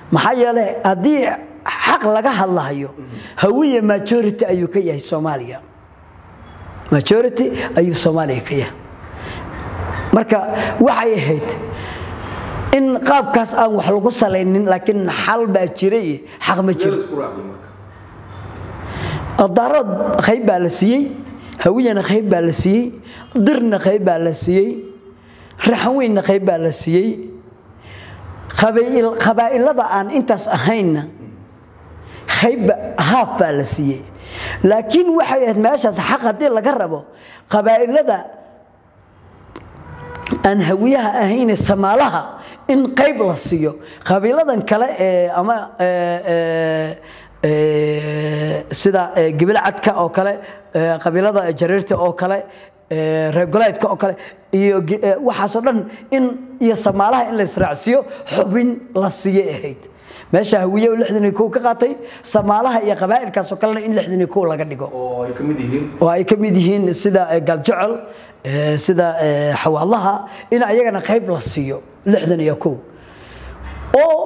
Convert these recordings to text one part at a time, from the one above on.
maxaa yeelay haddii xaq laga hadlahayo hawiye majority ayuu ka yahay soomaaliya majority ayuu soomaaliya ka yahay marka waxay ahayd in qaabkaas aan wax lagu salaynin laakiin xal baa jira iyo xaq ma jiro daarood qayb baa la siiyey hawiyana qayb baa la siiyey dirna qayb baa la siiyey raxanweynna qayb baa la siiyey qabaa'ilada aan intaas ahaynna qayb haaf baa la siiyey laakiin waxay ahayd meeshaas xaq haddii laga rabo qabaa'ilada aan hawiyaha ahayne samaalaha in qayb la siiyo qabiiladan kale ee ama sida gibilcadka oo kale qabiilada jareerta oo kale reergoleedka oo kale iyo waxaasoo dhan in iyo samaalaha in la israacsiiyo xubin la siiyey ahayd meesha hawiye oo lixdan iyo kow ka qaatay samaalaha iyo qabaa'ilkaasoo kalena in lixdan iyo kow laga dhigo oo ay ka mid yihiin oo ay ka mid yihiin sida galjecel sida xawaalaha in ayagana qayb la siiyo lixdan iyo kow oo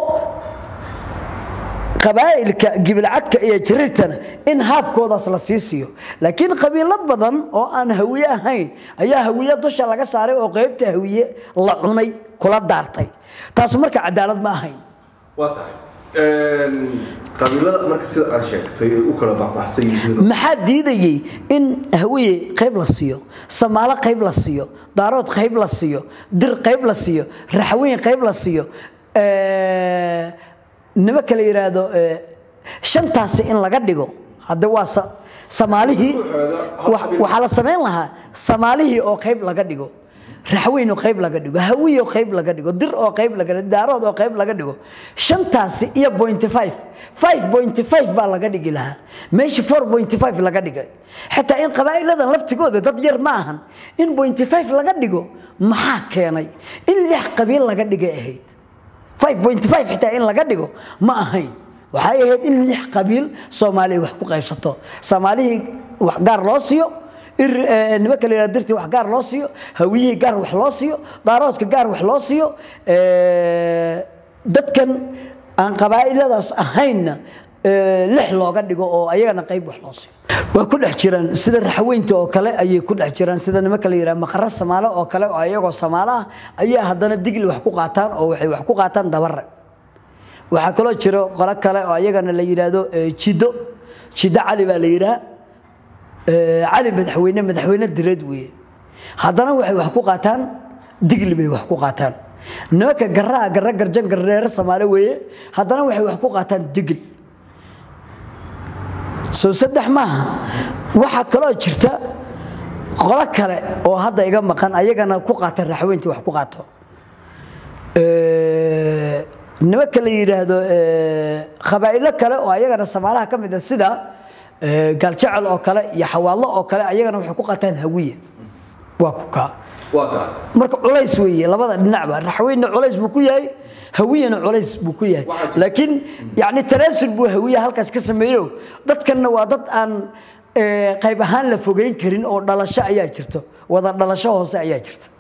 qabaa'ilka gibilcadka iyo jariirtana in haafkoodaas la sii siiyo laakiin qabiilo badan oo aan hawiye ahayn ayaa hawiye dusha laga saaray oo qaybta hawiye la cunay kula daartay taasu marka cadaalad ma ahayn waa tahay qabiilada marka sida aad sheegtay ay u kala baxbaxsan yihiin maxaa diidayey in hawiye qayb la siiyo samaalo qayb la siiyo daarood qayb la siiyo dir qayb la siiyo raxweyn qayb la siiyo nima kale yidhaahdo shantaasi in laga dhigo hadda waa samaalihii waxaa la samayn lahaa samaalihii oo qayb laga dhigo raxweyn oo qayb laga dhigo hawiy oo qayb laga dhigo dir oo qayb laga dhigo daarood oo qayb laga dhigo shantaasi iyo pointy five five pointy five baa laga dhigi lahaa meeshii four pointy five laga dhigay xitaa in qabaa'iladan laftigooda dad yar ma ahan in pointy five laga dhigo maxaa keenay in lix qabiil laga dhigay ahayd five pointy five xitaa in laga dhigo ma ahayn waxay ahayd in lix qabiil soomaaliya wax ku qaybsato soomaalihii wax gaar loo siiyo nima kale yidhahdo dirtii wax gaar loo siiyo hawiyihii gaar wax loo siiyo daaroodka gaar wax loo siiyo dadkan aan qabaa'iladaas ahaynna lix looga dhigo oo ayagana qayb wax loo siiyo waa ku dhex jiraan sida raxweynta oo kale ayay ku dhex jiraan sida nima kale yidhaha maqaro samaalo oo kale oo ayagoo samaalo ah ayaa haddana digli wax ku qaataan oo waxay wax ku qaataan dabare waxaa kaloo jiro qolo kale oo ayagana la yidhaahdo jiddo jiddo cali baa la yidhaha cali madaxweyne madaxweyne direed weeye haddana waxay wax ku qaataan digli bay wax ku qaataan nimanka garaa garra garjan garreere samaale weeye haddana waxay wax ku qaataan digli soo saddex maaha waxaa kaloo jirta qolo kale oo hadda iga maqan ayagana ku qaata raxweyntii wax ku qaato nimanka la yidhaahdo qabaa'ilo kale oo ayagana samaalaha ka mid a sida gaaljecel oo kale iyo xawaallo oo kale ayagana waxay ku qaataan hawiye waa ku kaa waa tahay marka culays weeye labada dhinacba raxweyne culays buu ku yahay hawiyena culays buu ku yahay laakiin yani tanaasul buu hawiye halkaas ka sameeyo dadkanna waa dad aan qayb ahaan la fogeyn karin oo dhalasho ayaa jirto wada dhalasho hoose ayaa jirta